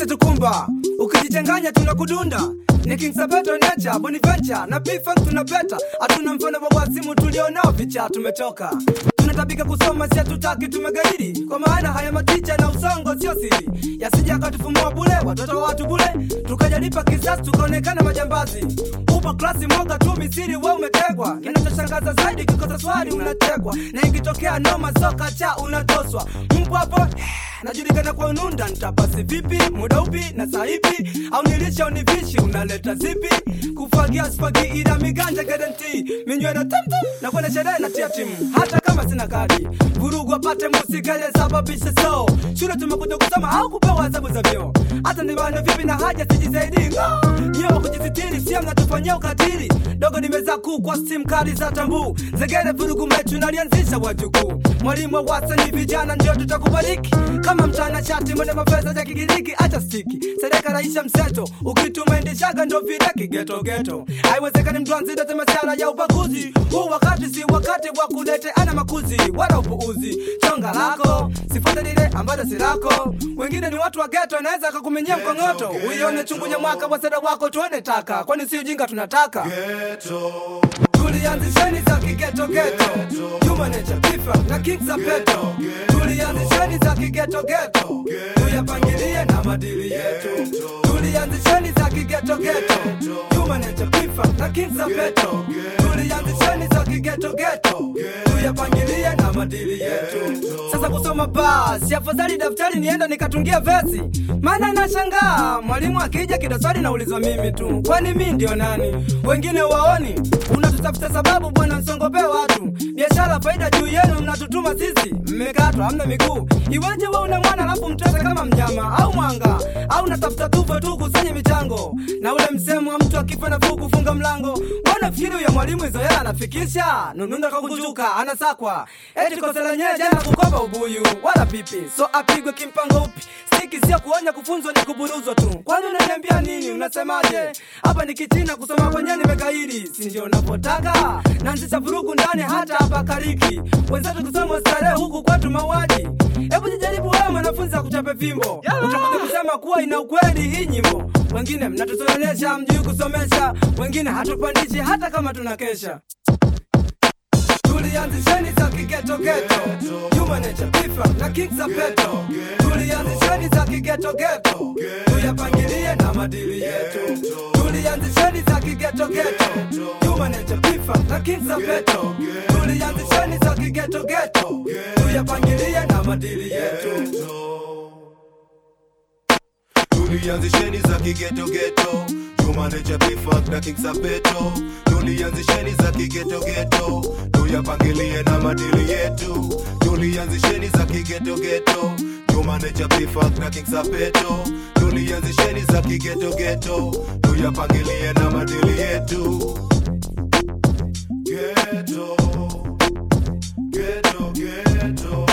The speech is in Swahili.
kilichotukumba ukijichanganya tunakudunda ni King Sabato Nature, Boniventure na P-Funk tunapeta, hatuna mfano wa wasimu tulionao vicha, tumechoka tunatabika kusoma, si hatutaki, tumegaidi kwa maana haya maticha na usongo sio siri, yasija akatufumua bule watoto wa watu bule, tukajalipa kisasi tukaonekana majambazi. Upo klasi moja tu misiri, we umetegwa. Kinachoshangaza zaidi kikosa swali unategwa, na ikitokea noma soka cha unatoswa. Mpo hapo najulikana kwa ununda, nitapasi vipi, muda upi na saa ipi, au nilisha univishi, unaleta zipi? Kufagia spagi ila miganja guarantee, minywero tamtam na kwenda sherehe na tia timu, hata kama sina kadi, vurugu apate musikale sababisha so shule tumekuja kusoma au kupewa adhabu za vyoo, hata nibane vipi na haja sijisaidi ngo nyewa kujisitiri, sia mnatufanyia ukatili dogo nimeza kuu kwa sim kali za tambu zegere vurugu mechu nalianzisha wajukuu mwalimu wa wasani vijana ndio tutakubariki kama mchana shati mwene mafeza ya kigiriki acha stiki sereka raisha mseto ukitumaendeshaga ndo vile kigetogeto haiwezekani mtu anzidete masiara ya ubaguzi huu wakati si wakati wa kulete ana makuzi wala upuuzi chonga lako sifuate lile ambalo si lako wengine ni watu wa geto anaweza akakumenyia mkongoto uione chungunya mwaka wa seda wako tuone taka kwani si ujinga tunataka tulianzisheni za kigetogeto jumanecha pifa na king za peto tulianzisheni za kigetogeto tuyapangilie na madili yetu tulianzisheni za kigetogeto jumanecha pifa na king za peto tulianzisheni za kigetogeto tuyapangilie na madili yetu sasa kusoma basi afadhali daftari nienda nikatungia vesi maana nashangaa mwalimu akija kidaswali naulizwa mimi tu kwani mi ndio nani wengine waoni unatutafuta sababu bwana msongope watu biashara faida juu yenu mnatutuma sisi mmekatwa hamna miguu iweje we una mwana alafu mtese kama mnyama au mwanga au natafuta tufe tu kusanye michango na ule msemo wa mtu akifa nafuu kufunga mlango mbona fikiri huyo mwalimu hizo hela anafikisha nununda kakujuka anasakwa eti kosa lenyewe jana kukopa ubuyu wala pipi so apigwe kimpango upi stiki sio kuonya kufunzwa ni kuburuzwa tu kwani unaniambia nini unasemaje hapa ni kichina kusoma kwenyewe nimekairi si ndio unavyotaka naanzisha vurugu ndani hata hapa kariki wenzetu kusoma starehe huku kwetu mauaji hebu jijaribu wewe mwanafunzi akuchape fimbo utakuja kusema kuwa ina ukweli hii nyimbo wengine mnatusoelesha mjui kusomesha wengine hatupandishi hata kama tunakesha tulianzisheni za kigetogeto jumanecha pifa na king za peto tulianzisheni za kigetogeto tuyapangilie na madili yetu tulianzisheni za kigetogeto jumanecha pifa na king za peto tulianzisheni za kigetogeto tuyapangilie na madili yetu tulianzisheni za kigetogeto jumanecha pifak na king sapeto tulianzisheni za kigetogeto tuyapangilie na madili yetu tulianzisheni za kigetogeto jumanecha pifak na king sapeto tulianzisheni za kigetogeto tuyapangilie na madili yetu Ghetto, ghetto, ghetto.